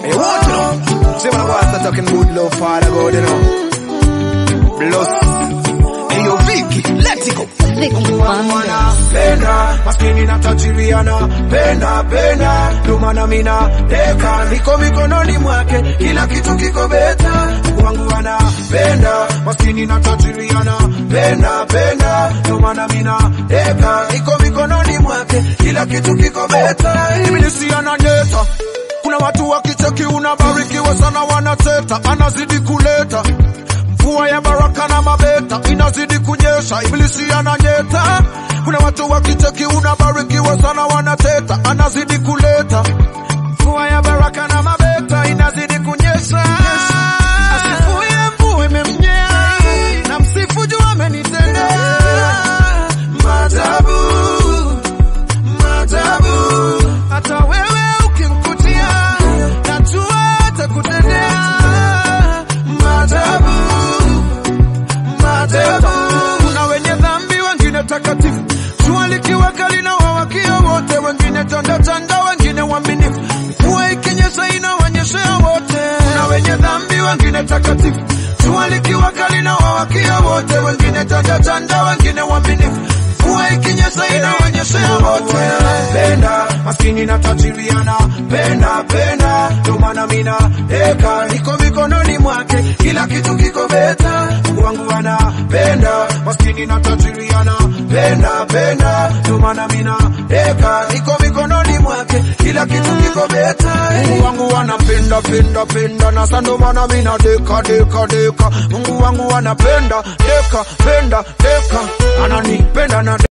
Hey, what you know? See when I go out start talking good love, Father God, you know. Bless. Hey, yo, Vicky, let it go. Vicky Wanda. Penda, maskini na tajiriana Penda, penda, ndo maana mina deka Niko mikononi mwake, kila kitu kiko beta Wangu anapenda, maskini na tajiriana Penda, penda, ndo maana mina deka Niko mikononi mwake, kila kitu kiko beta Ibilisi ananyeta kuna watu wakicheki unabarikiwa sana wanateta, anazidi kuleta mvua ya baraka na mabeta inazidi kunyesha, ibilisi ananyeta. Kuna watu wakicheki unabarikiwa sana wanateta, anazidi kuleta mvua ya baraka na mabeta inazidi kunyesha. Asifuye mvua imemnyea, na msifu juu amenitendea maajabu maajabu. Hata wewe ukimkutia, najua atakutendea maajabu maajabu. Kuna wenye dhambi, wengine takatifu, jua likiwa kali na wawakia wote, wengine chanda chanda, wengine waaminifu, mvua ikinyesha inawanyeshea wote. Kuna wenye dhambi, wengine takatifu, jua likiwa kali na wawakia wote, wengine chanda chanda, wengine waaminifu, mvua ikinyesha inawanyeshea wote. Penda maskini na tajiriana, penda penda, ndo maana mina deka niko mikononi mwake, kila kitu kiko beta. Mungu wangu anapenda maskini na tajiriana, penda penda, ndo maana mina deka niko mikononi mwake, kila kitu kiko beta. Mungu wangu anapenda penda penda, na sasa ndo maana mina deka deka deka. Mungu wangu anapenda deka penda deka, ananipenda na